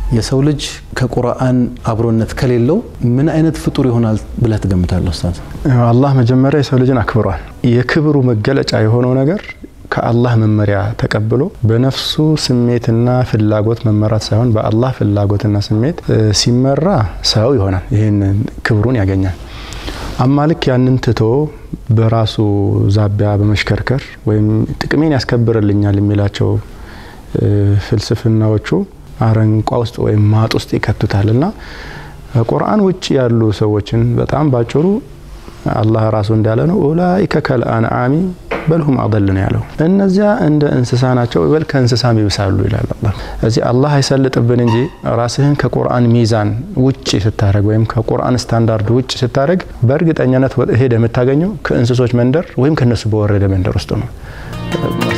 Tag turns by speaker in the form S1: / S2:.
S1: የሰው ልጅ ከቁርአን አብሮነት ከሌለው ምን አይነት ፍጡር ይሆናል ብለህ ትገምታለህ ኡስታዝ?
S2: አላህ መጀመሪያ የሰው ልጅን አክብሯል። የክብሩ መገለጫ የሆነው ነገር ከአላህ መመሪያ ተቀብሎ በነፍሱ ስሜትና ፍላጎት መመራት ሳይሆን በአላህ ፍላጎትና ስሜት ሲመራ ሰው ይሆናል። ይህንን ክብሩን ያገኛል። አማ ልክ ያንን ትቶ በራሱ ዛቢያ በመሽከርከር ወይም ጥቅሜን ያስከብርልኛል የሚላቸው ፍልስፍናዎቹ አረንቋ ውስጥ ወይም ማጥ ውስጥ ይከቱታል እና ቁርአን ውጭ ያሉ ሰዎችን በጣም ባጭሩ አላህ ራሱ እንዳለ ነው ኡላኢከ ከልአንዓሚ በልሁም አضል ነው ያለው። እነዚያ እንደ እንስሳ ናቸው፣ በል ከእንስሳም ይብሳሉ ይላል አላህ። እዚህ አላህ አይሰልጥብን እንጂ ራስህን ከቁርአን ሚዛን ውጭ ስታደረግ ወይም ከቁርአን ስታንዳርድ ውጭ ስታደረግ በእርግጠኛነት ሄደ የምታገኘው ከእንስሶች መንደር ወይም ከነሱ በወረደ መንደር ውስጥ ነው።